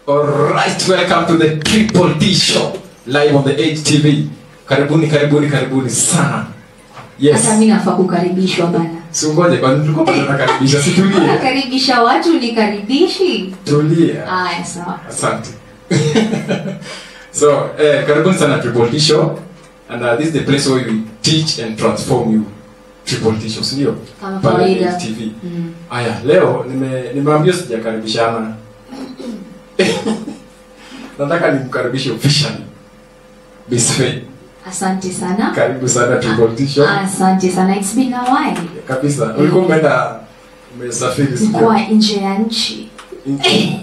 Alright, welcome to the Triple D Show live on the HTV. Karibuni, karibuni, karibuni sana. Yes. hata mi nafaa kukaribishwa bana Si ungoje kwani tulikuwa bado tunakaribisha. Si tulie. nakaribisha watu nikaribishi Tulia. aya sawa Asante. so, eh, karibuni sana Triple D Show. And uh, this is the place where we teach and transform you. Triple D Show, si ndio? Kama Pale kawaida. HTV. mm. Aya, leo nime nimeambia sijakaribishana. Nataka nimkaribishe officially. Miss Faye. asante sana Karibu sana Triple T Show. asante sana it's been a while Kabisa. Ulikuwa umeenda umesafiri sio? mkoa nje ya nchi Nchi-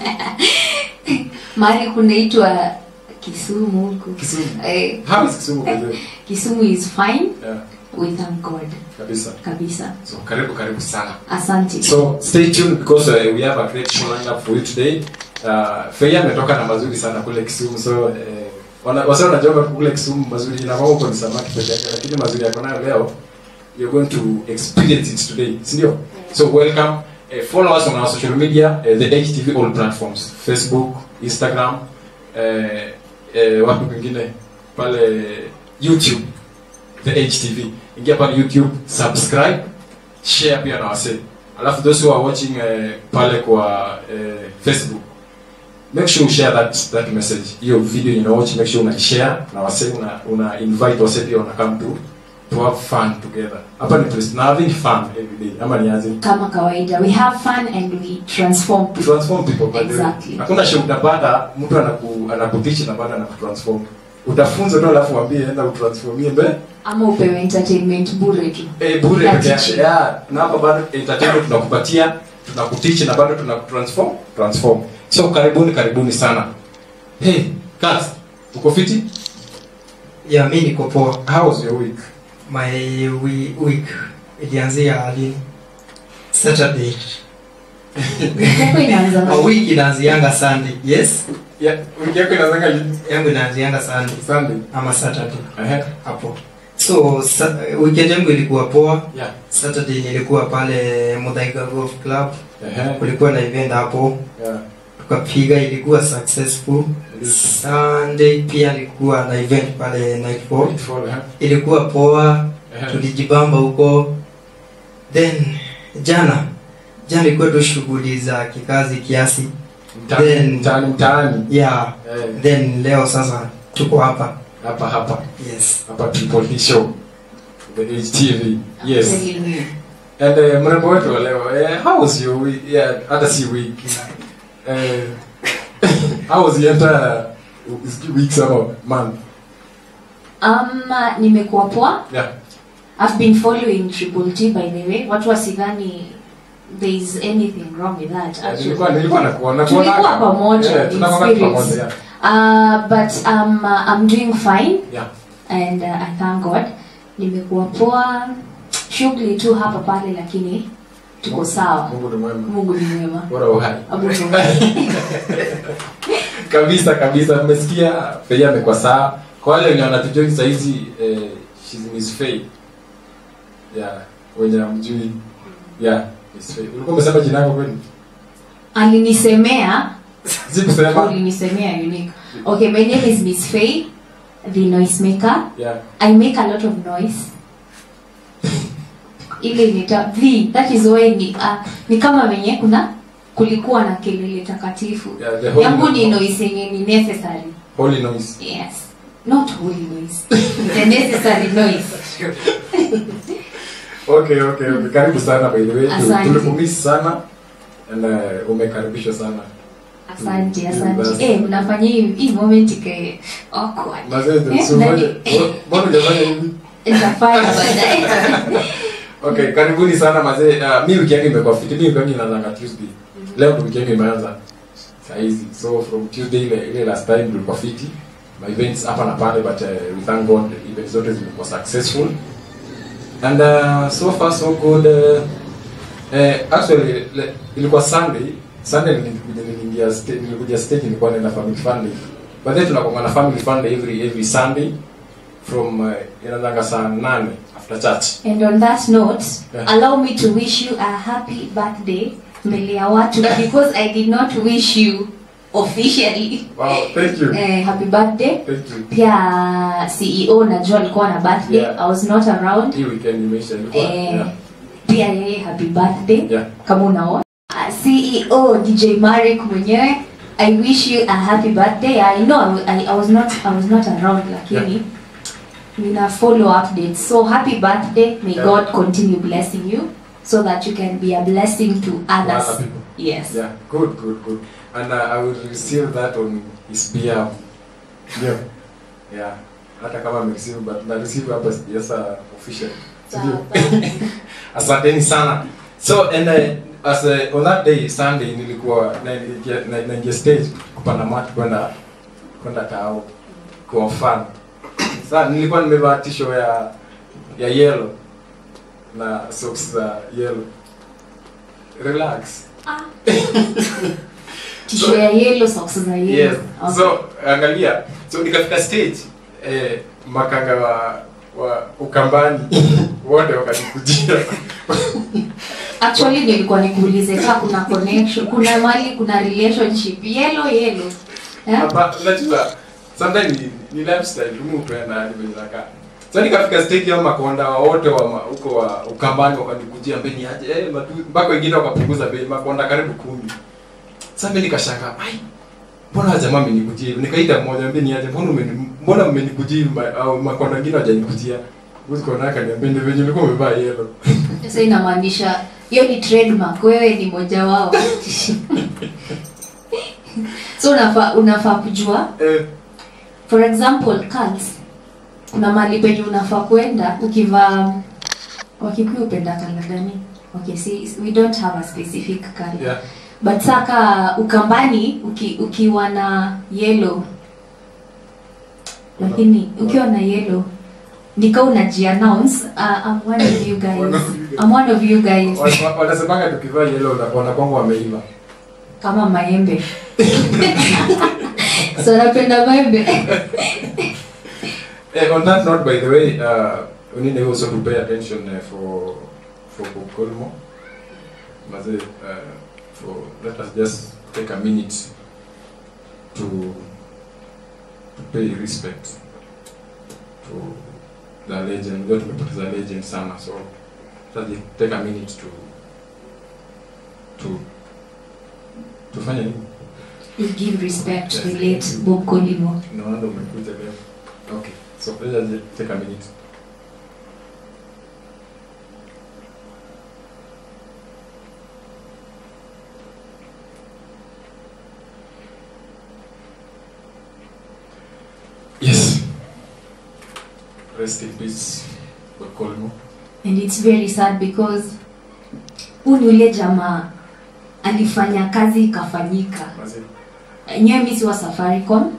mahali kunaitwa kisumu huku Kisumu. eh, How is Kisumu by the way? kisumu is fine Yeah, we thank god kabisa. kabisa So karibu karibu sana. asante So stay tuned because uh, we have a great show lined up for you today. Uh, Faye ametoka na mazuri sana kule Kisumu so uh, wana, wasa wanajua kule Kisumu mazuri inakuwa huko ni samaki peke yake lakini mazuri yako nayo leo you're going to experience it today. Si ndio? So welcome. Uh, follow us on our social media, uh, the HTV all platforms, Facebook, Instagram, uh, uh, wapi kwingine pale YouTube, the HTV. Ingia pale YouTube, subscribe, share pia na wasee. Alafu those who are watching uh, pale kwa uh, Facebook, make sure you share that that message. Hiyo video you watch, make sure una share na wasee una, una invite wasee pia una come to to have fun together. Hapa ni place na having fun every day. Ama ni aje? kama kawaida we have fun and we transform To people transform people by the way. Exactly. Hakuna show utapata mtu anaku anakuteach na baada anakutransform. Utafunza tu alafu waambie enda utransformie mbele. ama upewe entertainment bure tu Eh, bure Ya peke yake. teaching. Yeah, na hapa bado entertainment tunakupatia, tunakuteach na bado tunakutransform, transform. So karibuni karibuni sana. Hey, Kat, uko fiti? ya mi niko poa How was your week? my we, week ilianzia lini saturday Yako inaanza A week inaanzianga sunday yes Yeah, wiki yako inaanza lini? yangu inaanzianga sunday Sunday. ama saturday Eh. hapo so sa, weekend yangu ilikuwa poa Yeah. saturday nilikuwa pale Muthaiga Golf Club Eh. kulikuwa na event hapo Yeah. tukapiga ilikuwa successful sunday pia nilikuwa na event pale nightfall Fall, eh. ilikuwa poa Eh. tulijibamba huko then jana jana ilikuwa tu shughuli za kikazi kiasi Mtaani, Then- mtaani, mtaani. yeah Eh, then leo sasa tuko hapa hapa hapa yes hapa Triple D Show. The HTV. Yes. Telling you. And uh, mrembo wetu wa leo, eh, how was your week? Yeah, hata si week. Eh, how was your entire week sama month? um, uh, nimekuwa poa Yeah. I've been following Triple T by the way. Watu wasidhani there is anything wrong with that. Eh, Actually. Nilikuwa nilikuwa nakuona Tulikuwa kuona. pamoja, in tunakuwa spirits. pamoja. Yeah. Uh, but um, uh, I'm doing fine Yeah. and uh, I thank God. Nimekuwa poa, shughuli tu hapa pale, lakini tuko sawa. Mungu ni mwema. Mungu ni mwema. Bora uhai. Mungu ni mwema. kabisa kabisa mmesikia Faye amekuwa sawa kwa wale wenye wanatujoi saa hizi eh, she's Miss Faye yeah wenye hamjui yeah Miss Faye ulikuwa umesema jina lako kweli Alinisemea, sikusema ulinisemea unique. Okay, my name is Miss Faye, the noisemaker. yeah I make a lot of noise. ile inaita v that is why ni, uh, ni kama venye kuna kulikuwa na kelele takatifu yeah the holy yangu ni noise noise yenye ni necessary holy noise yes not holy noise the necessary noise okay okay okay karibu sana by the way Tu- Asante. tulikumisi sana and uh, umekaribishwa sana asante Mm, asante basi. eh mnafanya hii hii moment ike awkward mazee Eh, so nani- mbona hujafanya hivi nitafanya baadaye okay karibuni sana mazee uh, mi wiki yangu imekuwa fiti mi wiki yangu inaanzanga tuesday leo ndo wiki yangu imeanza saa hizi so from tuesday ile, ile last time tulikuwa fiti my events hapa na pale but uh, we thank god events zote zimekuwa successful and uh, so far so good uh, uh, actually le, ilikuwa sunday sunday nilikuja niliingia stage nilikuja stage nilikuwa naenda family fun day but then tunakuwa na family fun day every every sunday from uh, inaanzanga saa nane after church and on that note Yeah. allow me to wish you a happy birthday mbele ya watu because i did not wish you officially Wow, thank you. eh, happy birthday Thank you. pia ceo najua alikuwa na birthday Yeah. i was not around Hii weekend imeisha ilikuwa. eh, Yeah. pia yeye happy birthday Yeah. kama unaona uh, ceo dj marik mwenyewe i wish you a happy birthday i know I, I, I was not i was not around lakini Yeah. nina follow updates so happy birthday may Yeah. god continue blessing you so that you can be a blessing to others other people. yes Yeah, good, good, good. And uh, I will receive that on his behalf. Yeah. Yeah. Hata kama amereceive but na receive hapa sijasa official. Sijui. Asanteni sana. So and uh, as uh, on that day Sunday nilikuwa na na, na, na stage kupanda mat kwenda kwenda tao kwa fun. Sasa nilikuwa nimevaa t-shirt ya ya yellow na socks za yellow. Relax. tisho ya yellow socks za yellow Yes. Okay. So angalia, so nikafika stage eh, makanga wa wa Ukambani wote wakanikujia. actually nilikuwa nikuulize kaa kuna connection kuna mali kuna relationship yellow yellow eh? Hapa unajua sometimes ni, ni lifestyle mtu anaenda hadi venye nakaa. So nikafika stage ya makonda wa wote wa ma- huko wa Ukambani wakanikujia mbeni aje eh matu- mpaka wengine wakapunguza bei makonda karibu kumi. Sasa mimi nikashangaa, ai mbona jamaa amenikujia hivi? Nikaita mmoja mbeni aje, mbona umeni mbona mmenikujia hivi ma- au makonda wengine hawajanikujia? Uzi kona akaniambia ndio venye ulikuwa umevaa yellow. sasa inamaanisha hiyo ni trademark wewe ni moja wao so unafaa unafaa kujua Eh, for example cults kuna mahali penye unafaa kwenda ukivaa wakikuyu upenda kala gani okay see, we don't have a specific color yeah. but saka ukambani uki, ukiwa na yellow lakini ukiwa na yellow nika unajiannounce uh, I'm one of you guys I'm one of you guys Wa- wa- Wanasemanga tukivaa yellow na wanakwanga wameiva. kama maembe so napenda maembe Eh, on that note, by the way, uh, we need also to pay attention uh, for for Kolmo. Maze, uh, for let us just take a minute to to pay respect to the legend. Ndio tumepoteza legend sana, so let's just take a minute to to tufanye nini? you give respect to the late Bob Colimo Naona ndo umekuja leo. Okay, so let's just take a minute. Yes. Rest in peace, Kolmo. and it's very sad because huu ni ule jamaa alifanya kazi ikafanyika Mazi, enyewe mi siwa safaricom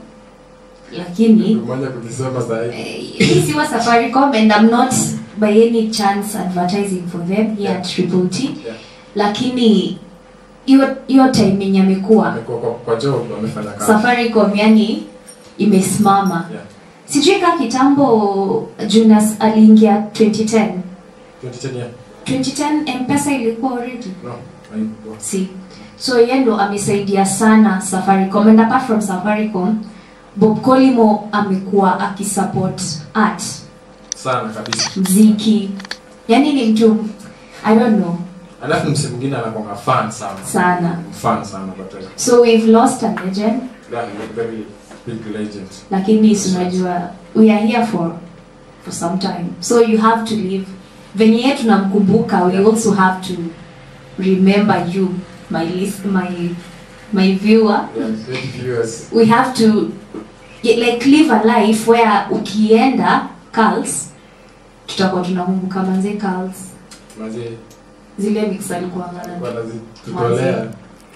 lakini umeanza kujisema saa hii. eh, mi siwa safaricom and I'm not by any chance advertising for them here at Triple T Yeah. lakini hiyo hiyo time yenye amekuwa Amekuwa kwa, kwa job amefanya kazi. safaricom yani imesimama Yeah. sijui ka kitambo Jonas aliingia 2010 2010 yeah. 2010 mpesa ilikuwa already No. haikuwa. si so yeye ndo amesaidia sana safaricom and apart from safaricom bob colimo amekuwa akisupport art Sana kabisa. mziki yani ni mtu i don't know Alafu msee mwingine anakuanga fan sana. Sana. Fan sana but uh, so we've lost a legend yeah, he's a very big legend. lakini si unajua we are here for for some time so you have to live venye ye tunamkumbuka we also have to remember you my list, my my viewer Yeah, great viewers. we have to yeah, like live a life where ukienda Carls tutakuwa tunakumbuka manze Carls Mazi, zile mix alikuwa ngana wanazitutolea.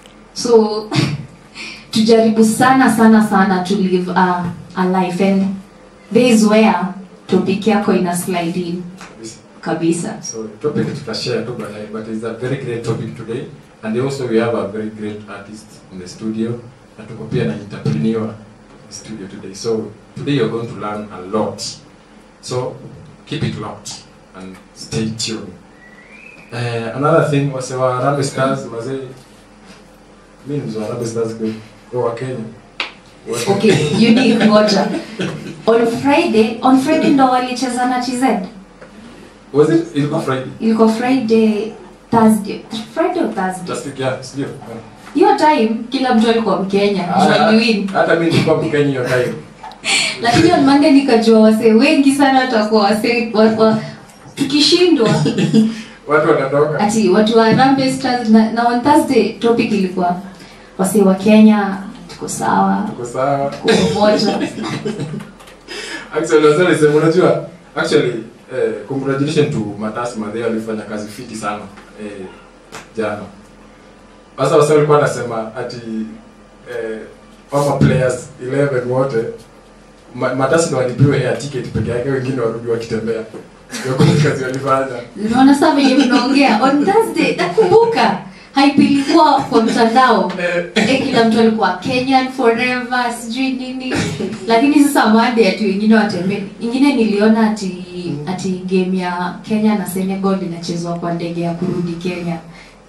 so tujaribu sana sana sana to live a, a life and there is where topic yako ina slide in kabisa. kabisa So topic tutashare tu baadaye but it's a very great topic today and also we have a very great artist in the studio na tuko pia na entrepreneur in the studio today. So today you're going to learn a lot. So keep it locked and stay tuned. Uh, another thing wase wa Harambee Stars mazee mimi ni mzee wa Harambee Stars kweli. Kwa Wakenya. Wa- okay unique ngoja on friday on friday ndo walicheza na tz Was it ilikuwa Friday? ilikuwa friday thursday friday or thursday Just yeah, sio. hiyo time kila mtu alikuwa mkenya Ah, waliwin Hata mimi nilikuwa Mkenya hiyo time. lakini on monday nikajua wasee wengi sana watakuwa wasee wa, wa, tukishindwa Watu wanatoka. ati watu wa Harambee Stars na, na on thursday topic ilikuwa wasee wa kenya tuko sawa Tuko sawa. tuko pamoja Actually, wasema niseme unajua actually eh, congratulations to Matasi Madhe alifanya kazi fiti sana eh, jana. Sasa wasa walikuwa wanasema ati eh, kama players 11 wote Ma, Matasi ndo walipiwa air ticket peke yake, wengine warudi wakitembea. Ndio kuna kazi walifanya. unaona saa venye mnaongea on thursday nakumbuka hype ilikuwa kwa mtandao Eh, e, kila mtu alikuwa kenyan forever sijui nini lakini sasa made ati wengine watembee ingine niliona ati ati game ya kenya na senegal inachezwa kwa ndege ya kurudi kenya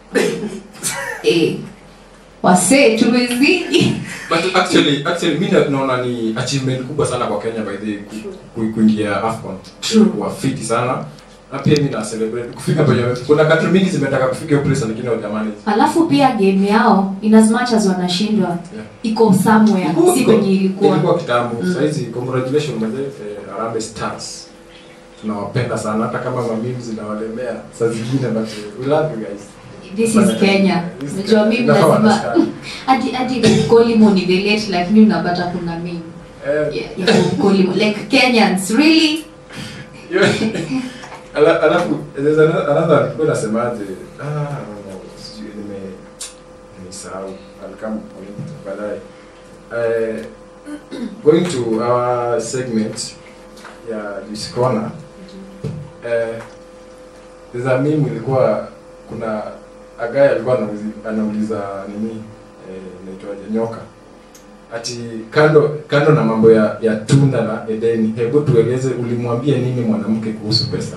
e, wasee tumezidi But actually actually mimi na- naona ni achievement kubwa sana kwa Kenya by the ku- ku- kuingia AFCON. True. Kwa fiti sana. Na pia mimi na celebrate kufika penye kuna country mingi zimetaka kufika hiyo place lakini hawajamani. alafu pia game yao in as much as wanashindwa Yeah. iko somewhere si penye ilikuwa Ilikuwa kitambo. Mm. Sasa hizi congratulations mzee eh, Harambee Stars. Tunawapenda sana hata kama mamimu zinawalemea saa zingine but eh, we love you guys. this is kenya This is unajua Kenya. mimi Inafaa lazima understand. hadi hadi kolimo ni the late lakini unapata kuna mimi Eh, ya kolimo like kenyans really Yo- Ala- alafu there's another another alikuwa nasemaje ah no, no, sijui nime nimesahau I'll come on it baadaye eh going to our segment ya Juice Corner eh there's a meme ilikuwa kuna a guy alikuwa anauliza, anauliza nini eh inaitwaje nyoka ati kando kando na mambo ya, ya tunda na edeni hebu tueleze ulimwambia nini mwanamke kuhusu pesa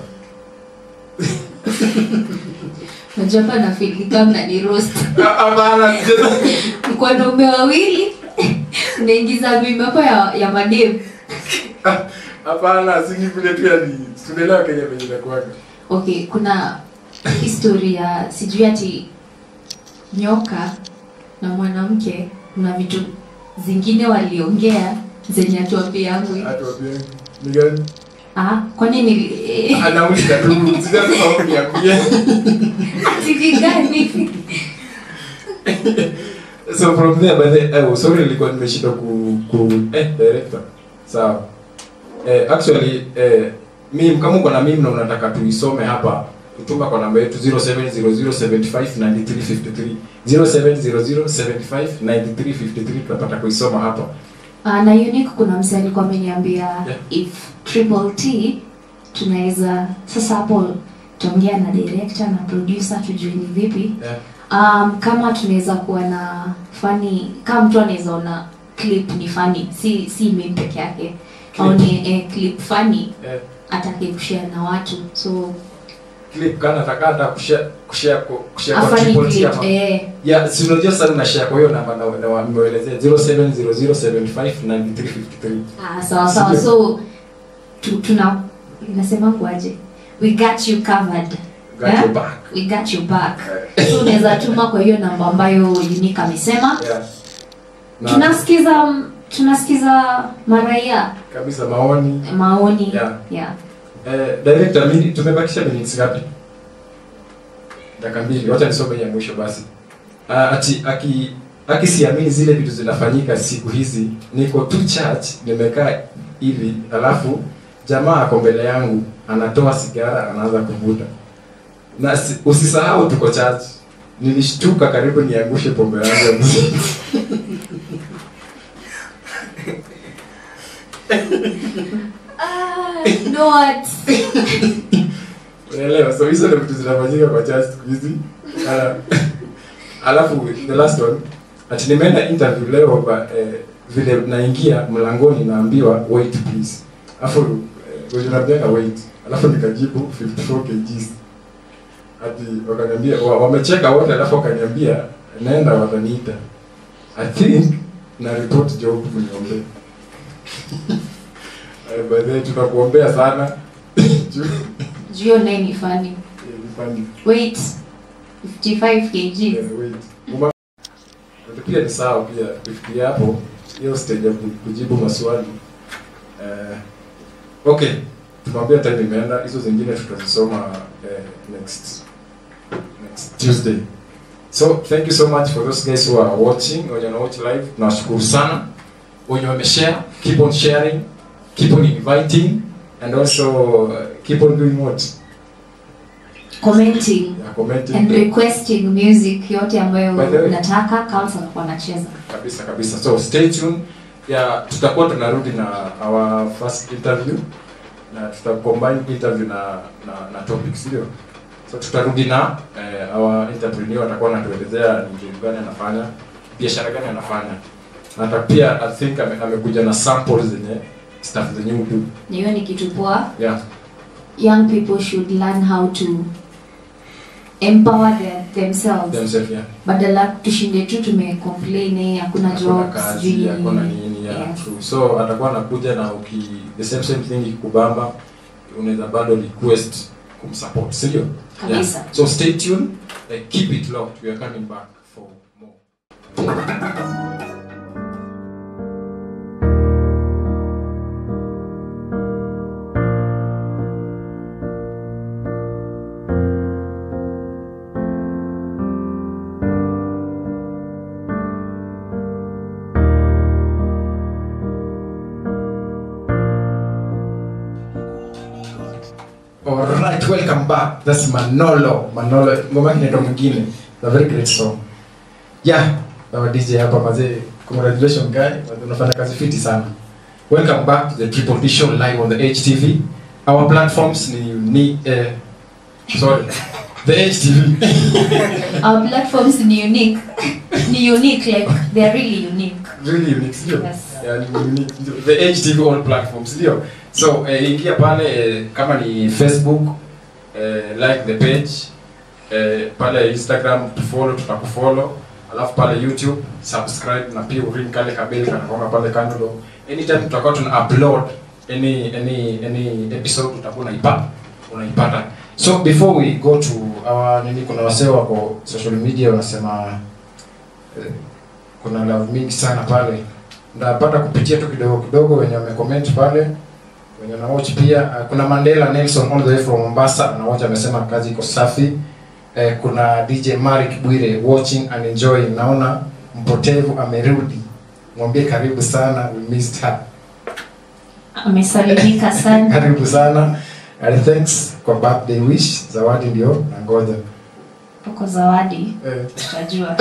unajua hapa nafili kama ni roast hapana kwa wanaume wawili unaingiza mimi hapo ya, ya madem hapana sini vile pia ni tunaelewa Kenya venye inakuwaga okay kuna historia sijui ati nyoka na mwanamke kuna vitu zingine waliongea zenye atuambiangu atuambie ni gani ah kwani ni eh, anauliza tu sijasema huko niambie ati ni gani so from there by the oh, sorry nilikuwa nimeshinda ku, ku eh director sawa eh, actually eh, mimi kama uko na mimi na unataka tuisome hapa kutuma kwa namba yetu 0700759353 0700759353 tutapata kuisoma hapa Ah, na unique kuna mse alikuwa ameniambia Yeah. if triple t tunaweza sasa hapo tuongea na director na producer tujue ni vipi yeah. um, kama tunaweza kuwa na fani kama mtu anaweza ona clip ni fani si si mimi peke yake Clip. aone eh, clip fani eh, atake kushare na watu so clip kana nataka hata kushare kushare kwa- kushare kwa afani triple T clip ama eh ya si unajua sana na share kwa hiyo namba na na wameelezea 0700759353 ah, sawa sawa so tu, tuna inasema kwaje we got you covered got Yeah? your back we got you back Eh, so unaweza tuma kwa hiyo namba ambayo unique amesema yeah. Na- tunasikiza tunasikiza maraia kabisa maoni maoni Yeah. yeah. eh, director mimi tumebakisha minutes ngapi dakika mbili wacha nisome ya mwisho basi uh, ati aki akisiamini zile vitu zinafanyika siku hizi niko tu church nimekaa hivi alafu jamaa ako mbele yangu anatoa sigara anaanza kuvuta na si, usisahau tuko church nilishtuka karibu niangushe pombe yangu ya muziki. Ah, no what unaelewa so hizo ndio vitu zinafanyika kwa church siku hizi Ala- alafu the last one ati nimeenda interview leo ba, eh, vile naingia mlangoni naambiwa wait please alafu eh, wenye naambianga wait alafu nikajibu 54 kgs ati wakaniambia wa- wamecheka wote alafu wakaniambia naenda wataniita i think na report job mniombe Eh, by the way tunakuombea sana Juu- Juu hiyo naye ni funny. eh, ni funny. Wait. 55 kg. Eh, wait. Uma- But pia ni sawa pia kufikiria hapo hiyo stage ya ku- kujibu maswali eh, okay tumwambia time imeenda hizo zingine tutazisoma eh, next next tuesday so thank you so much for those guys who are watching wenye wana watch live nawashukuru sana wenye wameshare keep on sharing keep on inviting and also uh, keep on doing what Commenting. yeah, commenting And requesting music yote ambayo By the way- unataka Carlton anakuwa anacheza. kabisa kabisa so stay tuned ya tutakuwa tunarudi na our first interview na tutacombine interview na na, na topics ndio so tutarudi na eh, our entrepreneur atakuwa anatuelezea ni kitu gani anafanya biashara gani anafanya na hata pia i think ame, amekuja na samples zenye stuff zenye udu Na hiyo ni kitu poa. yeah Young people should learn how to empower their, themselves. themselves yeah Badala tushinde tu tumecomplain eh, hakuna hakuna jobs, kazi sijui hakuna nini. nini yeah, Yes. true so atakuwa anakuja na uki the same same thing ikikubamba unaweza bado request kumsupport si ndio Kabisa. so stay tuned uh, keep it locked we are coming back for more Alright, welcome back. That's Manolo. Manolo, ngoma yake inaitwa mwingine. The very great song. Yeah, our DJ hapa mazee. Congratulations guy. Mazee unafanya kazi fiti sana. Welcome back to the Triple D show live on the HTV. Our platforms ni ni eh, sorry. The HTV. Our platforms ni unique. ni unique like they are really unique. really unique, sio? Yes. Yeah, ni unique. Ndio. The HTV all platforms, ndio. So, eh, ingia pale eh, kama ni Facebook, eh, like the page, eh, pale Instagram tufollow, tutakufollow. Alafu pale YouTube subscribe na pia uring kale kabeli kanakonga pale kando. Anytime tutakuwa tuna upload any any any episode utakuwa unaipata unaipata. So before we go to our nini, kuna wasee wako social media wanasema eh, kuna love mingi sana pale ndapata kupitia tu kidogo kidogo wenye wamecomment pale wenye na watch pia uh, kuna Mandela Nelson all the way from Mombasa na watch amesema kazi iko safi eh, kuna DJ Marik Bwire watching and enjoying naona mpotevu amerudi mwambie karibu sana we missed her Amesalimika sana. karibu sana and thanks kwa birthday wish zawadi ndio nangoja Uko zawadi. eh. Tutajua.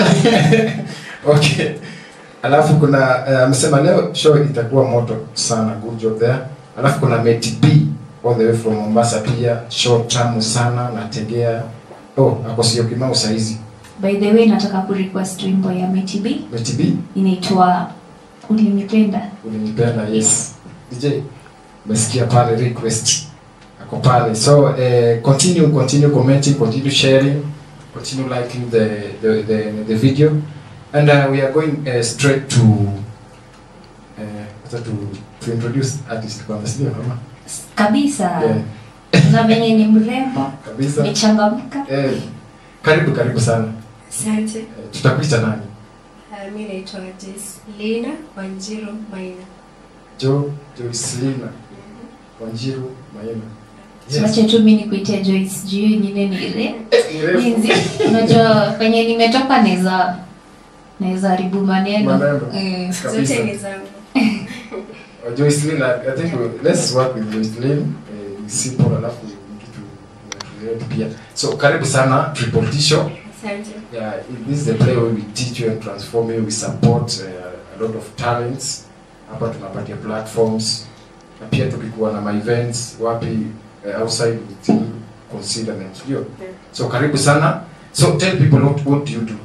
okay alafu kuna eh, amesema leo show itakuwa moto sana good job there alafu kuna Meti B all the way from Mombasa pia show tamu sana nategea oh ako sio kimau saizi By the way nataka kurequest wimbo ya Meti B Meti B inaitwa Ulinipenda. ulinipenda yes DJ umesikia pale request ako pale so eh, continue continue commenting continue sharing continue liking the the the, the video and uh, we are going uh, straight to uh, to to introduce artist kwanza sio mama Kabisa. yeah. Na venye ni mrembo, kabisa amechangamka. eh, karibu karibu sana Asante. eh, tutakuita nani Uh, mi naitwa Jeslina Wanjiru Maina. Jo Joycelina Wanjiru Maina Tuache tu mimi nikuitie Joyce juu hiyo nyingine ni ile. Eh, ni refu. Jinsi unajua kwenye nimetoka naweza naweza haribu maneno. Maneno. Eh, Kabisa. Zote ni zangu. Uh, Joycelyn, I, I think we, let's work with Joycelyn. Uh, simple alafu ni kitu inatueleweka pia. So karibu sana Triple T Show. Asante. Yeah, this is the play where we teach you and transform you. We support uh, a lot of talents. Hapa tunapatia platforms. Na pia tukikuwa na my events wapi uh, outside we still consider them. Ndio. Yeah. So karibu sana. So tell people what, what do you do?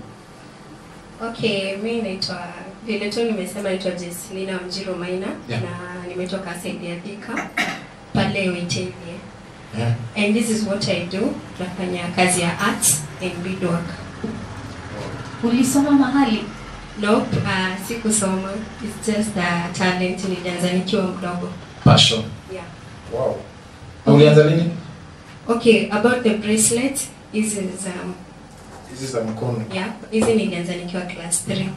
Okay, mi naitwa vile tu nimesema naitwa Jeslina Wanjiru Maina Yeah. na nimetoka Saidi ya Thika pale Witenie. Yeah. And this is what I do. Nafanya kazi ya arts and beadwork. Ulisoma mahali? Nope, uh, sikusoma. It's just a talent nilianza nikiwa mdogo. Passion. Yeah. Wow. Na ulianza lini? Okay, about the bracelet, hizi za Hizi za mkono. yeah, hizi nilianza nikiwa class 3.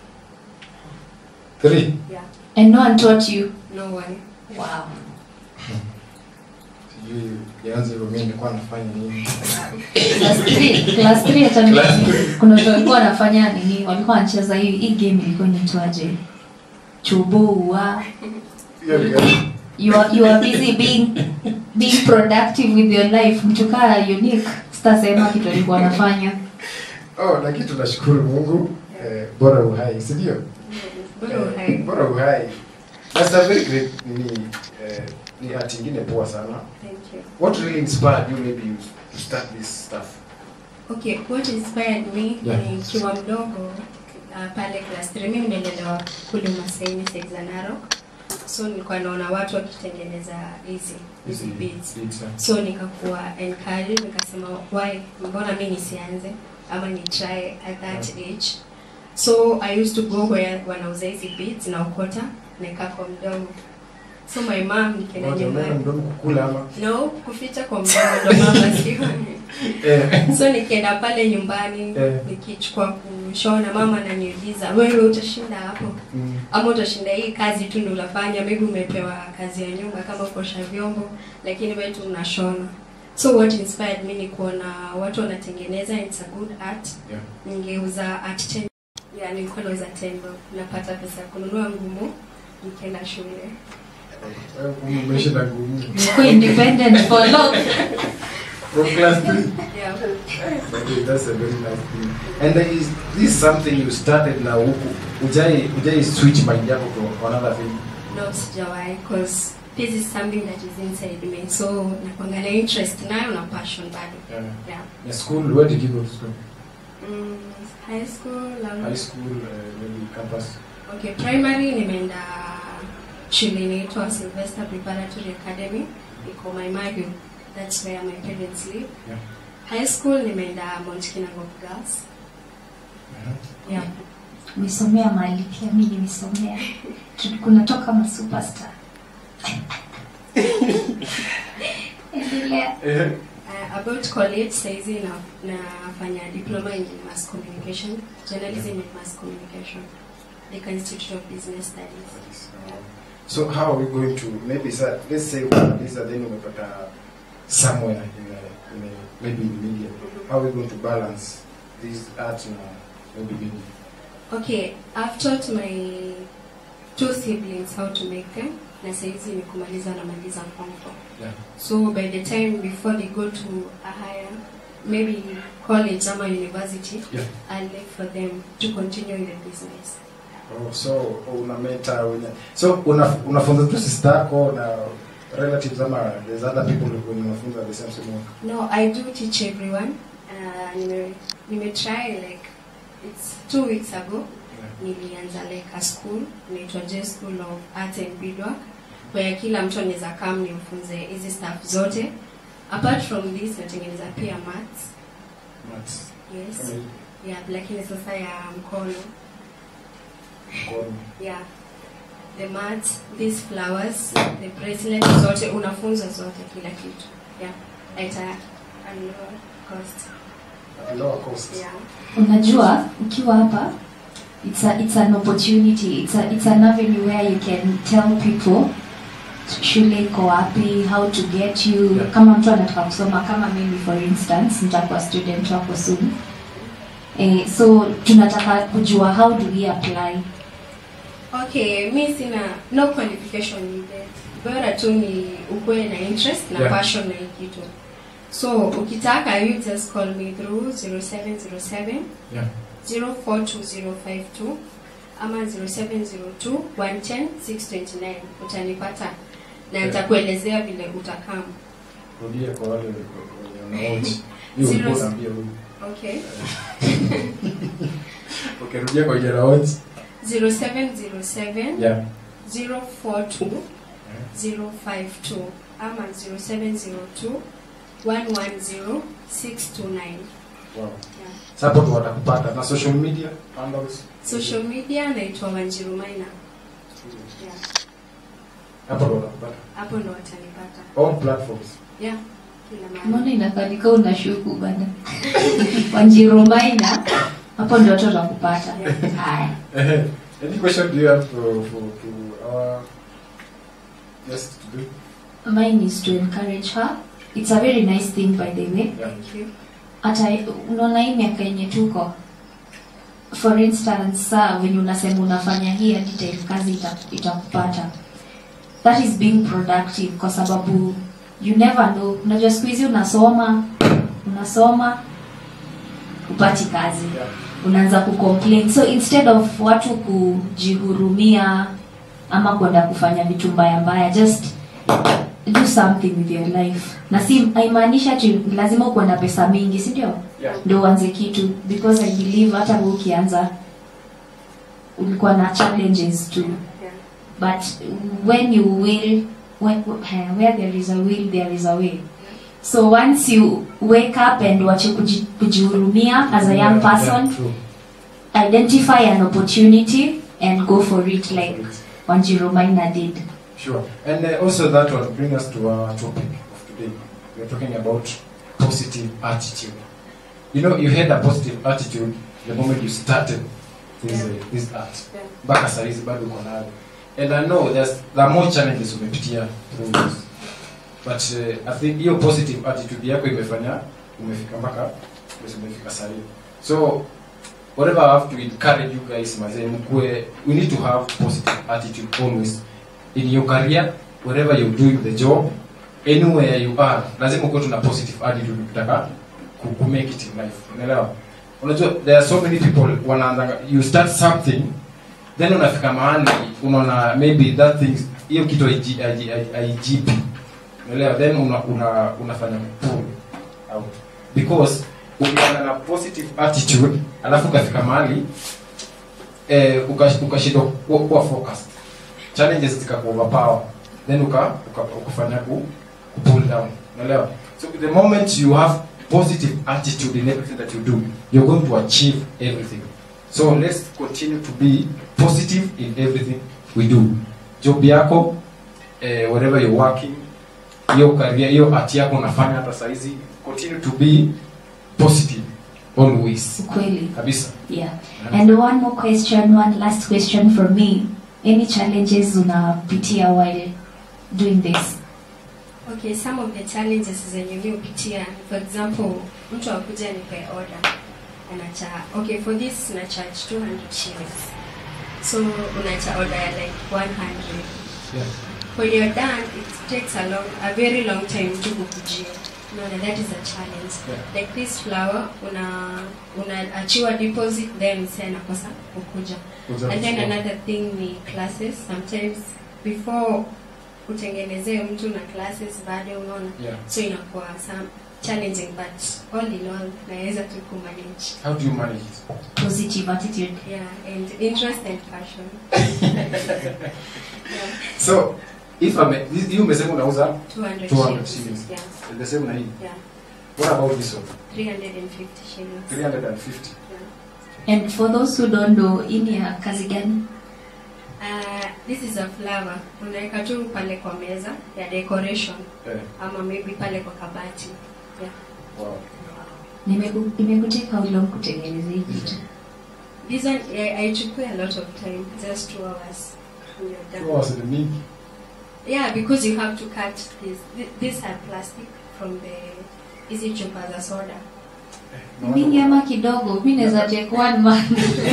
3. Yeah. And no one taught you. No one. Wow. Sijui yaanze hivyo mimi nilikuwa nafanya nini. Class 3, class 3 hata mimi Class three. kuna watu walikuwa wanafanya nini? Walikuwa wanacheza hii hii game ilikuwa inaitwaje? Chubua. Hiyo ni gani? You are, you are busy being being productive with your life. Mtu kaa unique. Sitasema kitu alikuwa anafanya. Oh, lakini tunashukuru Mungu eh, bora uhai, si ndio? Bora Eh, uhai. Bora uhai. That's a very great nini eh, ni art ingine poa sana. Thank you. What really inspired you maybe you to start this stuff? Okay, what inspired me Yeah. nikiwa mdogo uh, pale class 3 mimi nimelelewa kule Masaini Sexta Narok. So nilikuwa naona watu wakitengeneza hizi hizi beads. beats, yeah. So nikakuwa encouraged nikasema why mbona mimi nisianze ama ni try at that age. So I used to go where wanauza hizi beads na ukota naeka kwa mdomo. So my mom nikienda Unatembea na nyumbani. mdomo kukula ama? No, kuficha kwa mdomo ndo mama sioni. Eh. so nikienda pale nyumbani Eh. nikichukua kushona mama ananiuliza wewe utashinda hapo Mm. ama utashinda hii kazi tu ndo unafanya maybe umepewa kazi ya nyumba kama kuosha vyombo lakini wewe tu unashona so what inspired me ni kuona watu wanatengeneza it's a good art Yeah. ningeuza art ten yeah, nilikuwa nauza tendo napata pesa ya kununua ngumu nikienda shule Wewe umeshinda ngumu. Nilikuwa independent for long. From class 3. yeah. Okay, that's a very nice thing. And there is this something you started na huku. Ujai ujai switch mind yako to another thing. No, sijawahi cause this is something that is inside me so nakwanga na interest nayo na passion bado Yeah. yeah. Na school, where did you go to school? mm, high school um, High school, uh, maybe campus. okay primary nimeenda shule inaitwa Sylvester Preparatory Academy iko Maimahiu that's where my parents live Yeah. high school nimeenda Mount Kinangop Girls Uh-huh. yeah Nimesomea mahali pia mimi nimesomea. Tu- Kunatoka ma superstar. Endelea. Eh. Uh, about college saizi na nafanya diploma in mass communication journalism and mass communication the institute of business studies So how are we going to maybe sir, let's say umemaliza then umepata somewhere in a, in a, maybe in media. How are we going to balance this art na maybe media? okay i've taught my two siblings how to make them na saizi ni kumaliza namaliza form four Yeah. so by the time before they go to a higher maybe college ama university Yeah. i'll look for them to continue in the business Oh, so una mentor una, so una, unafunza tu sister yako na relatives ama there's other people who unafunza the same same work. No, I do teach everyone. Uh, nime, nime try like it's two weeks ago. Nilianza like a school inaitwa J School of Art and Beadwork where kila mtu anaweza come nimfunze hizi stuff zote. Apart from this natengeneza pia mats. Maths. Yes. Kama hii, Yeah, lakini sasa ya mkono. mkono. Yeah. The mats, these flowers, the bracelet zote unafunza zote kila kitu. Yeah. At a, a lower cost. At lower cost. Yeah. Unajua ukiwa hapa it's a, it's an opportunity it's a, it's an avenue where you can tell people shule iko wapi how to get you Yeah. kama mtu anataka kusoma kama mimi for instance nitakuwa student wako soon eh, so tunataka kujua how do we apply Okay, mi sina no qualification needed. Bora tu ni ukuwe na interest na Yeah. passion na hii kitu. So ukitaka you just call me through 0707 Yeah. 042052 ama 0702 110 629 utanipata na Yeah. nitakuelezea vile utakam. Rudia kwa wale wenye wanaoji. Hiyo Zero- ulikuwa unaambia huyu. Okay. Okay, rudia kwa jana wote. 0707 Yeah. 042 052 ama 0702 110 629 wow. Yeah. Sasa hapo ndo watakupata na social media handles social media naitwa Wanjiru Maina. Yeah. hapo ndo watakupata Hapo ndo watanipata. all platforms Yeah. Kila mahali. mbona inakalika unashuku bana wanjiromaina hapo ndio watu watakupata haya Eh, any question do you have for, for to our guest to do mine is to encourage her it's a very nice thing by the way yeah. Thank you. hata unaona hii miaka yenye tuko for instance saa venye unasema unafanya hii hadi time kazi ita- itakupata that is being productive kwa sababu you never know unajua siku hizi unasoma unasoma upati kazi Yeah. unaanza kucomplain so instead of watu kujihurumia ama kwenda kufanya vitu mbaya mbaya just do something with your life na si haimaanishi ati lazima ukuwe na pesa mingi si ndio Yeah. ndio uanze kitu because i believe hata wewe ukianza ulikuwa na challenges too Yeah. but when you will when, where there is a will there is a way so once you wake up and wache kuji- kujihurumia as a young person Yeah, true. identify an opportunity and go for it like Wanjiru Maina did. Sure. And uh, also that will bring us to our topic of today. We are talking about positive attitude. You know, you had a positive attitude the moment you started this, Yeah. uh, this art. Yeah. Mpaka saa hizi bado uko nayo. And I know there's, there are more challenges umepitia through this. But uh, I think hiyo positive attitude yako imefanya umefika mpaka basi umefika saa hii. So whatever I have to encourage you guys mazee mkue we need to have positive attitude always in your career wherever you're doing the job anywhere you are lazima ukuwe tuna positive attitude ukitaka ku, ku make it in life unaelewa unajua there are so many people wanaanza you start something then unafika mahali unaona maybe that thing hiyo kitu haiji- haiji- haiji- haijipi unaelewa then una, una, unafanya pull out because ukianza na positive attitude alafu ukafika mahali eh, ukash- ukashindwa kuwa, kuwa focused challenges zikakuoverpower then uka, uka, ukafanya ku, ku pull down unaelewa so the moment you have positive attitude in everything that you do you're going to achieve everything so let's continue to be positive in everything we do job yako eh, wherever you're working hiyo career hiyo art yako unafanya hata saizi continue to be positive always Ukweli. kabisa Yeah. And one more question, one last question from me. Any challenges unapitia while doing this? Okay, some of the challenges zenye mi hupitia, for example, mtu akuja nipe order anacha okay for this na charge 200 shillings so unacha order ya like 100 yeah. when you're done it takes a long a very long time to kukujia unaona that is a challenge Yeah. like this flower una unaachiwa deposit then msee anakosa kukuja and then another thing ni classes sometimes before utengenezee mtu na classes bado unaona Yeah. so inakuwa some challenging but all in all naweza tu kumanage How do you manage it? Positive attitude. yeah and interest and passion yeah, So, if I may, this- you umesema unauza 200, 200 shillings. shillings. yeah the same na hii. yeah What about this one? 350 shillings 350. yeah. And for those who don't know, hii ni ya kazi gani? Uh, this is a flower unaweka tu pale kwa meza ya decoration Eh, ama maybe pale kwa kabati yeah. wow. Nimeku- Imekuteka how long kutengeneza hii kitu? this one eh, haichukui a lot of time just two hours and you're done. Two hours ni mingi. yeah because you have to cut this Th- these are plastic from the hizi chupa za soda Mingi ama kidogo? Mi naweza take one month.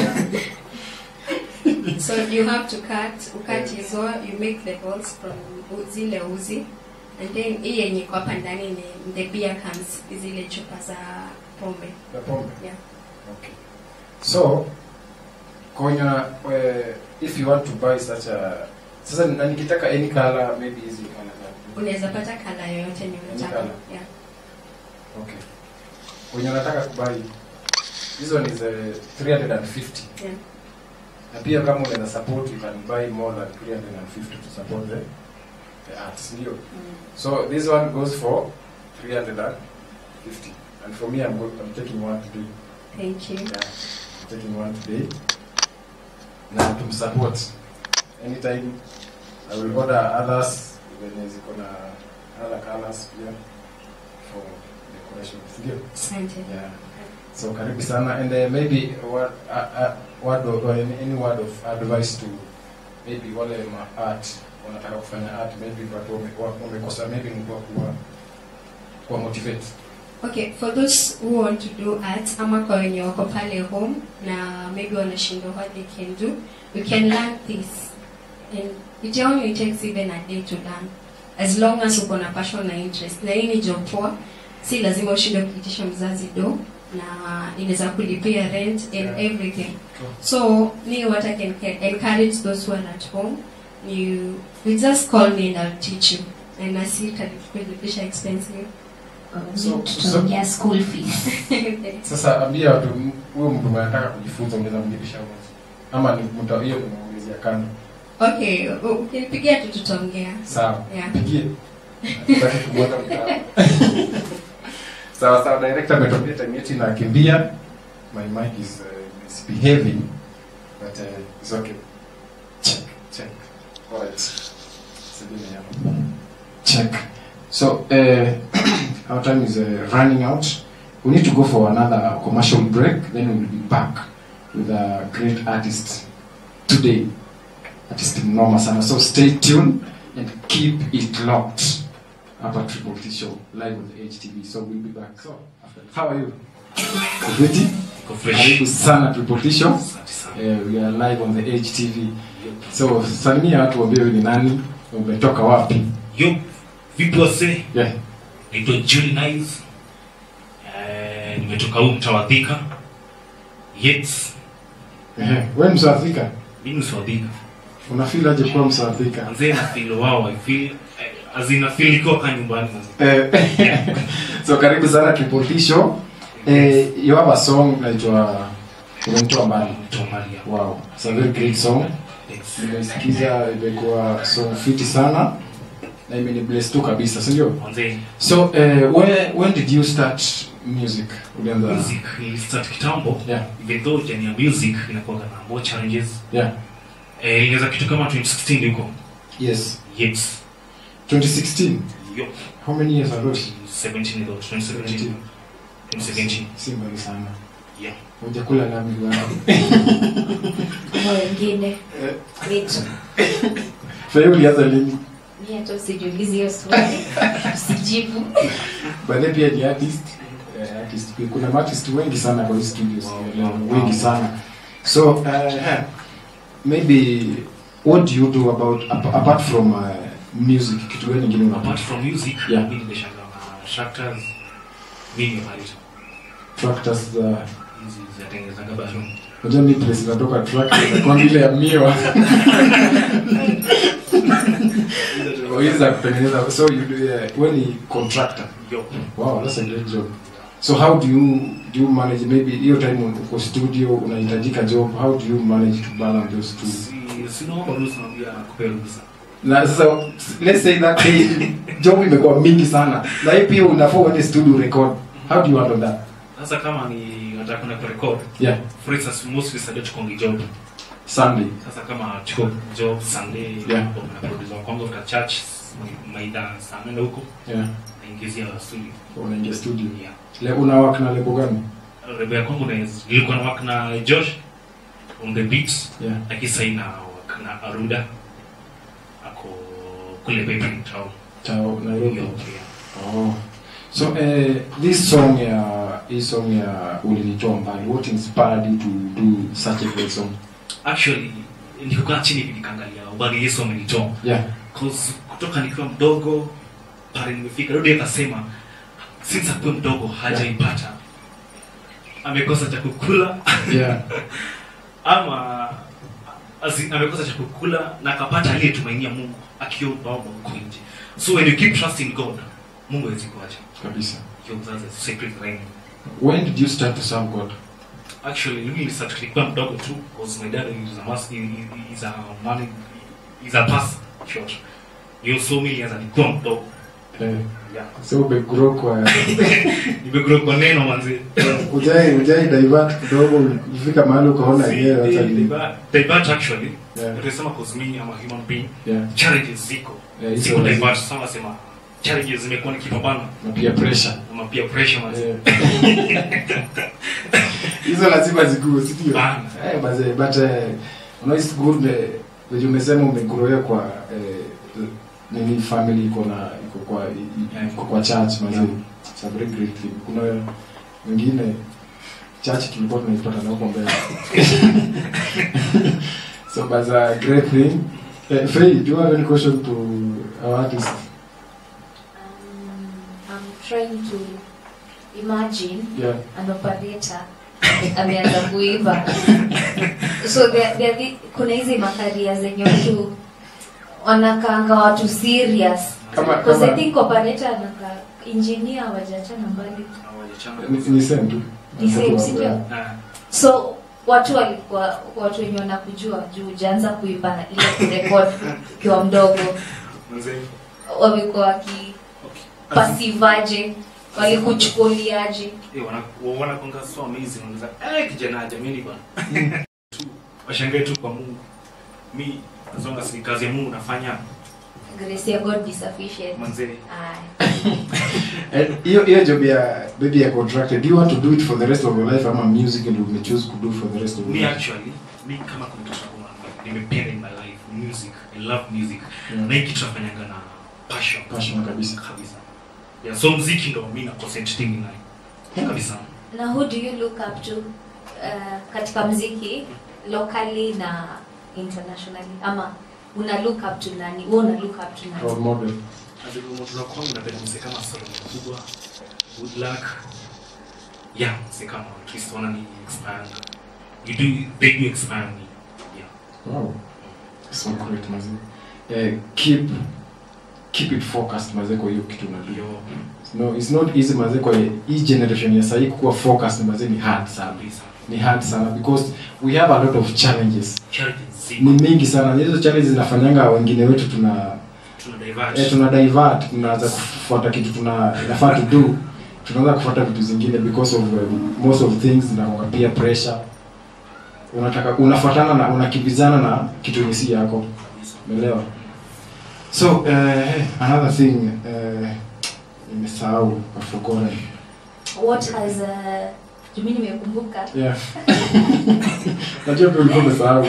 so you have to cut ukat hizo you make the balls from u- zile uzi and then hii yenye iko hapa ndani ni the beer cans zile chupa za pombe Ya pombe. yeah. Okay. So, konya, uh, if you want to buy such a sasa na nikitaka any color maybe hizi color unaweza pata kala yoyote ni unataka colour. yeah. okay wenye unataka kubai hizo ni za 350 Yeah. na pia kama unaweza support you can buy more than 350 to support the, the arts ndio Mm. so this one goes for 350 and for me I'm, go- I'm taking one today Thank you. yeah, I'm taking one today na tumsupport anytime I will order others venye ziko na other colors pia for decoration ndio Asante. yeah so karibu sana and uh, maybe what uh, uh, word of, or any, any word of advice to maybe wale ma art wanataka kufanya art maybe watu wame- wa- wamekosa maybe mtu wa kuwa kuwa motivate Okay, for those who want to do art ama kwa wenye wako pale home na maybe wanashindwa what they can do, you can learn this. And it only takes even a day to learn. As long as uko na passion na interest. Na hii ni job poa. Si lazima ushinde kuitisha mzazi do na inaweza kulipia rent and Yeah. everything. True. So, me what I can ca- encourage those who are at home, you, you just call me and I'll teach you. And I see it kulipisha expensive. So- tutaongea school fees sasa ambia watu m- huyo mtu mwenye anataka kujifunza unaweza mlipisha mwezi ama ni mtu hiyo tunaongezea kando Okay, u- ukinipigia tu tutaongea. sawa Yeah. pigie Nataka kumweka mtaa. sawa sawa director ametokea time yetu inakimbia my mic is uh, misbehaving but uh, it's okay check check alright Sabine hapo check so uh, our time is uh, running out we need to go for another commercial break then we'll be back with a great artist today artist mnoma sana so stay tuned and keep it locked hapa Triple T show live on the HTV so we'll be back so after how are you Good Iko fresh. karibu sana Triple T show Asante sana. eh, we are live on the HTV so salimia watu waambie wewe ni nani umetoka wapi Yo, vipi wase? yeah Naitwa Julie Nice. Eh, nimetoka huu mtaa wa Thika. Yes, eh wewe msafika mimi mswadhika. unafeel aje kuwa msafika Anzee na feel wow, I feel eh, as in I feel ikiwa ka nyumbani sasa. eh so karibu sana Triple T show eh you have a song inaitwa Umemtoa mbali Mtoa mbali ya. wow it's a very great song Thanks. nimesikiza imekuwa song fiti sana na imenibless tu kabisa si ndio Anzee so uh, when, when did you start music ulianza music nilistart kitambo. yeah Even though jani ya music inakuwa na more challenges. yeah Eh, ilianza kitu kama 2016 huko. yes Yes. 2016 Yo, how many years ago 17 ago, 2017. 2017. si mbali sana Yeah. hujakula lami bwana kwa wengine wetu Faya ulianza lini mi hata usijiulizi hiyo swali usijibu baadaye pia ni artist eh, artist pia kuna artist wengi sana kwa hii studios Wow, wow, wengi wow. sana so uh, maybe what do you do about ap- apart from uh, music kitu gani kingine unapata apart from music Yeah. mimi nimeshangaa na tractors mimi marita tractors za hizi zinatengenezaga bado unajua mi place zinatoka tractors kwa ile ya miwa hizi za kutengeneza so you do uh, when ni contractor yo wow that's a great job so how do you do you manage maybe hiyo time uko studio unahitajika job how do you manage to balance those two si sinaomba ruhusa naambia nakupea ruhusa na sasa let's say that day job imekuwa mingi sana na hii pia unafaa uende studio record how do you handle that sasa kama ni nataka kwenda kurecord yeah for instance mostly sunday tukongi job sunday sasa kama tuko job sunday Yeah. na producer wa kwanza kutoka church maida saa nane huko yeah naingizia studio unaingia studio yeah le una work na lebo gani rebe ya kwangu na nilikuwa na work na Josh on the beats yeah lakini sasa ina work na Aruda ako kule Beijing town chao nairobi yeah. oh so uh, this song ya hii song ya ulinitoa mbali what inspired you to do such a great song actually nilikuwa chini hivi nikaangalia ubali Yesu amenitoa yeah cause kutoka nikiwa mdogo pale nimefika rudi akasema since akuwe mdogo hajaipata amekosa cha kukula yeah ama azi, amekosa cha kukula na akapata aliyetumainia Mungu akiomba omba huko nje so when you keep trusting God Mungu hawezi kuacha kabisa hiyo that's a secret thing when did you start to serve god actually mimi nilistart nilikuwa mdogo tu because my dad is a mas is a man is a pastor short hiyo so mimi nilianza nikiwa mdogo Eh, yeah so umegrow kwa nimegrow kwa neno manzi ujai ujai divert kidogo ulifika mahali ukaona yenyewe hata ni divert actually Yeah. utasema cause me I'm a human being yeah challenges ziko Yeah, hizo siku lazima. divert sana nasema challenges zimekuwa nikipambana na pia pressure na pia pressure manzi Eh. hizo lazima zikuwe si ndio Bana. eh but eh, but eh, you know it's good eh, vile umesema umegrow kwa eh, nini family iko na iko kwa i- i- iko kwa church mazee Yeah. it's a very great thing kuna wengine church tulikuwa tunaipata na huko mbele so but a great thing eh, Faye, do you have any question to our artist Um, I'm trying to imagine yeah an operator ameanza kuiva so there, there, the- kuna hizi makaria zenye watu wanakaanga watu serious Kama- because I kama- think operator anaka engineer wajachana mbali ni, ni same tu Ni same, si ndio? Ah, so watu walikuwa watu wenye wanakujua juu ujaanza kuiba ile kurekod ukiwa mdogo manzi wamekuwa waki okay pasivaje walikuchukuliaje Eh, wana- wanakonga so amazing wanaweza eh kijana jamini bwana tu washangae tu kwa Mungu mi as long as ni kazi ya Mungu nafanya grace ya god be sufficient manze Aye. And hiyo hiyo job ya baby ya contracted do you want to do it for the rest of your life ama music and you choose to do for the rest of me your life actually mi kama kuna kitu nakuwa nimependa in my life music i love music Yeah. na hii kitu nafanyanga na passion Passion kabisa. kabisa yeah so muziki ndo mi na concentrating nayo kabisa na who do you look up to uh, katika mziki locally na internationally ama una look up to nani wewe una look up to nani role model azikumotoza kwangu napenda mzee kama Solomon Mkubwa good luck yeah mzee kama at least wana ni expand you do they do expand me yeah wow so great mazi eh, keep keep it focused maze kwa hiyo kitu unajua yo no it's not easy maze kwa hii generation ya sahii kuwa focused maze ni hard sana kabisa ni hard sana because we have a lot of challenges challenges ni ziko mingi sana Na hizo challenges zinafanyanga wengine wetu tuna tuna divert eh, tuna divert tunaanza kufuata kitu tuna inafaa to do tunaanza kufuata vitu zingine because of um, most of things zinakuwa peer pressure unataka unafuatana na unakimbizana na kitu yenye si yako kabisa umeelewa so uh, another thing uh, nimesahau kafogora what has uh, jumi nimekumbuka yeah najua pia ulikuwa umesahau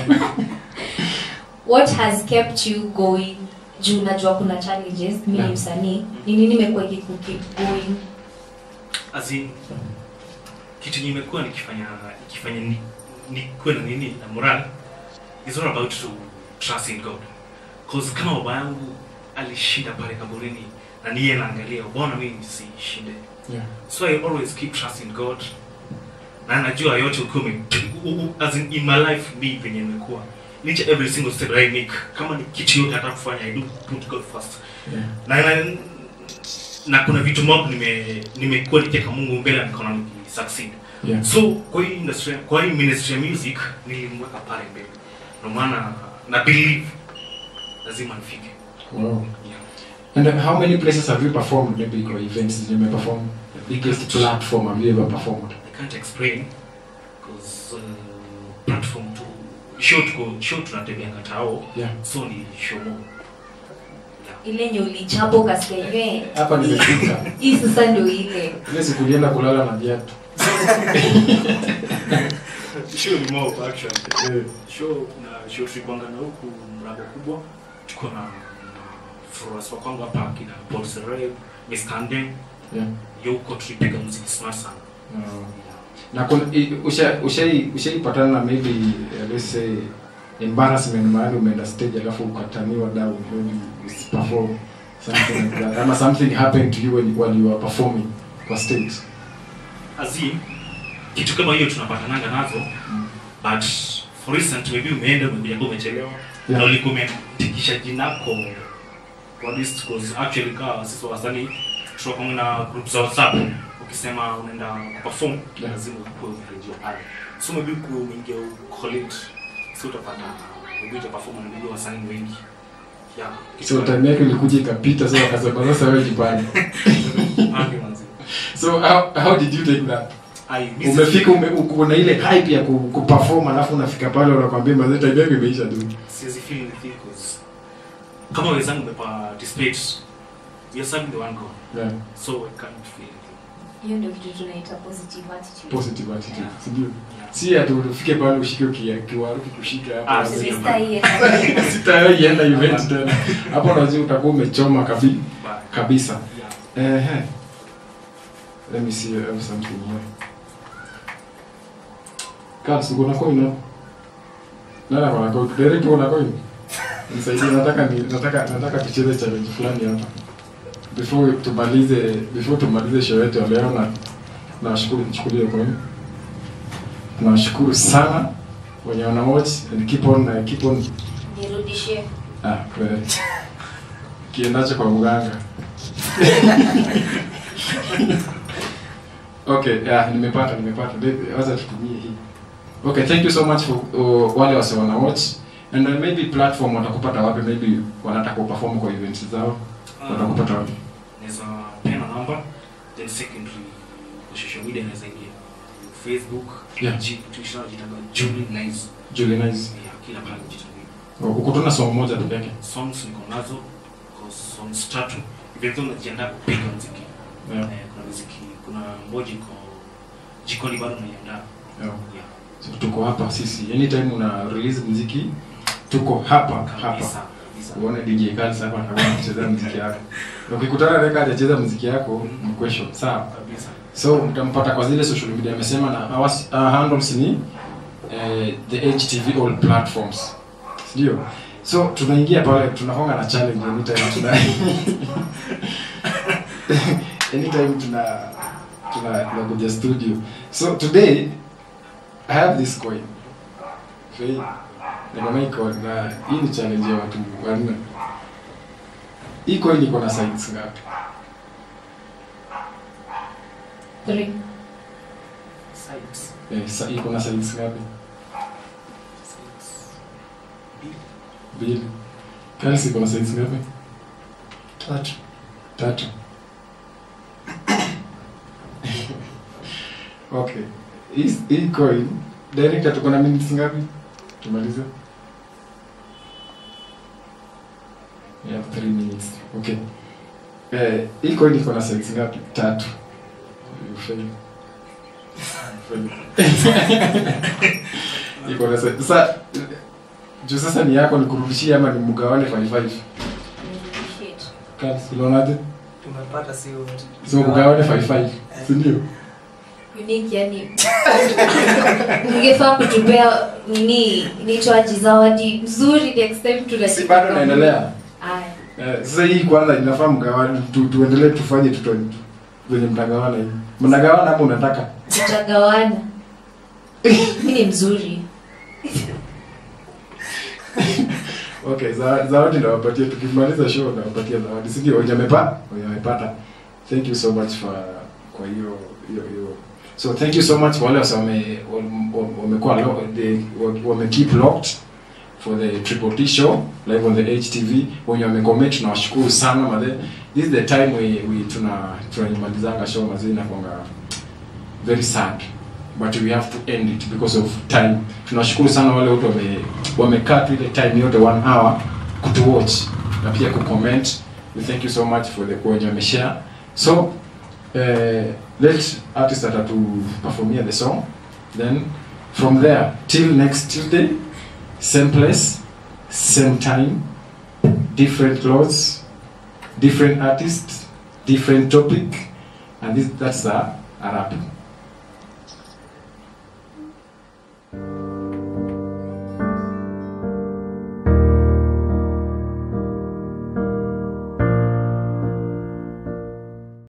what has kept you going juu unajua kuna challenges mi ni Yeah. msanii ni nini imekuwa ikikukeep going as in kitu nimekuwa nikifanya nikifanya ni, nikuwe na nini na moral is all about to trust in God cause kama baba yangu alishinda pale kaburini na niye naangalia bwana mimi nisishinde yeah. so I always keep trusting God na najua yote ukiwa ume- u- u- as in, in my life mi venye nimekuwa each every single step I make kama ni kitu yote nataka kufanya I do put God first Yeah. na, na, na kuna vitu mob nime nimekuwa nikiweka Mungu mbele na nikaona niki succeed Yeah. so kwa hii industry kwa hii ministry ya music nilimweka pale mbele ndio maana na believe lazima nifike Wow. yeah. And uh, how many places have you performed maybe kwa events zenye umeperform the biggest platform have you ever performed I can't explain because uh, platform tu show tuko show tunatembeanga tao yeah so ni show mo yeah. ile nye ulichapa ukasikia yenyewe hapa nimefika hii sasa ndio ile ile siku ulienda kulala na viatu show ni more of action Eh, show na show tulikwanga na huku mlango kubwa tuko na florence wa kwangu hapa kina Paul Serre Mr. Ande yeah. yo huko tulipiga muziki smart sana No. na kuna i- usha ushai ushaipatana na maybe uh, let's say embarrassment mahali umeenda stage alafu ukataniwa down when you perform something like that ama something happened to you when, while you were performing kwa stage azim kitu kama hiyo tunapatananga nazo but for instance maybe umeenda umekuja umechelewa Yeah. na ulikuwa umetikisha jinako kwa list cause actually kaa sisi wasanii tunakuwa na group za WhatsApp ukisema unaenda perform Yeah. lazima ukuwe umerejea pale so maybe ukiwa umeingia college so utapata maybe uta perform na maybe wasanii wengi yeah kitu so time yake ilikuja ikapita so akasema sasa wewe jipange Pange manzi. so how, how did you take that I miss umefika ume, uko na ile hype ya ku, kuperform alafu unafika pale unakwambia mazee time yake imeisha tu siwezi feel anything 'cause kama wenzangu meparticipate we are serving the one goal yeah. so I can't feel anything hiyo ndio kitu tunaita positive attitude positive attitude Yeah. si ndio yeah. si ati ufike pale ushike kia- kiwaru kikushika Ah, hapo si- Sister hii sitaienda event tena hapo unajua utakuwa umechoma kabi, But, kabisa yeah. Ehe. Let me see I have something here. Cards, uko na coin hapo? Nani ako na coin? Derek uko na coin? Nisaidie nataka ni nataka nataka tucheze challenge fulani hapa. Before tumalize before tumalize show yetu ya leo na nawashukuru nichukulie coin. Nawashukuru sana wenye wana watch and keep on uh, keep on nirudishie ah kweli. Kiendacho kwa mganga. Okay, yeah, nimepata nimepata. Maybe- Wacha tutumie hii. Okay, thank you so much for uh, wale wase wana watch and then maybe platform watakupata wapi maybe wanataka kuperform kwa events zao watakupata wapi naweza pena namba then secondary kwa social media naweza ingia facebook Yeah. G- Twitter najitanga Julie Nice Julie Nice yeah, kila mahali najitanga uko tuna song moja tu yake songs niko nazo kwa songs tatu even though najiandaa kupiga muziki yeah. eh, kuna muziki kuna moja iko jikoni bado naiandaa yeah. yeah. So, tuko hapa sisi anytime una release muziki tuko hapa hapa kabisa kabisa uone DJ Kals hapa atakuwa anacheza muziki yako Na ukikutana naye hajacheza muziki yako mkwesho sawa kabisa so mtampata kwa zile social media amesema na our, our handles ni eh, the HTV all platforms ndio so tunaingia pale tunakonga na challenge anytime tuna anytime tuna tuna tunakuja studio so today I have this coin Fei, niko na hii coin na hii ni challenge ya watu wanne hii coin iko na sides ngapi three sides eh, sa, iko na sides ngapi sides mbili Kalsi iko na sides ngapi tatu tatu okay hii hii coin director tuko na minutes ngapi tumalize yeah 3 minutes okay eh hii coin iko na sides ngapi tatu You fail. Fail. iko na sides sasa juu sasa ni yako nikurudishie ama ni mgawane 55 nirudishie tu Kalsi unaonaje tumepata si wote so kugawane 55 si ndio unique yani ningefaa kutupea nini inaitwaje zawadi nzuri next time tunashika si bado pamoja. naendelea Aya. Eh, sasa hii kwanza inafaa mgawane tu, tuendelee tufanye tuto venye mtagawana hivi mnagawana ama unataka tutagawana mi ni mzuri okay za- zawadi nawapatia tukimaliza show nawapatia zawadi si ndio wenye amepa wenye amepata thank you so much for kwa hiyo hiyo hiyo so thank you so much kwa wale wase wame wame- wamekuwa lo- they- wame keep locked for the triple T show live on the HTV wenye wamecomment tunawashukuru sana madhe this is the time we, we tuna tunamalizanga show mazee na kwanga very sad but we have to end it because of time tunashukuru sana wale wote wame wamekaa tu ile time yote one hour kutu watch na pia kucomment we thank you so much for the wenye wameshare so eh, let artist atatu performia the song then from there till next tuesday same place same time different clothes different artist different topic and this, that's a, a wrap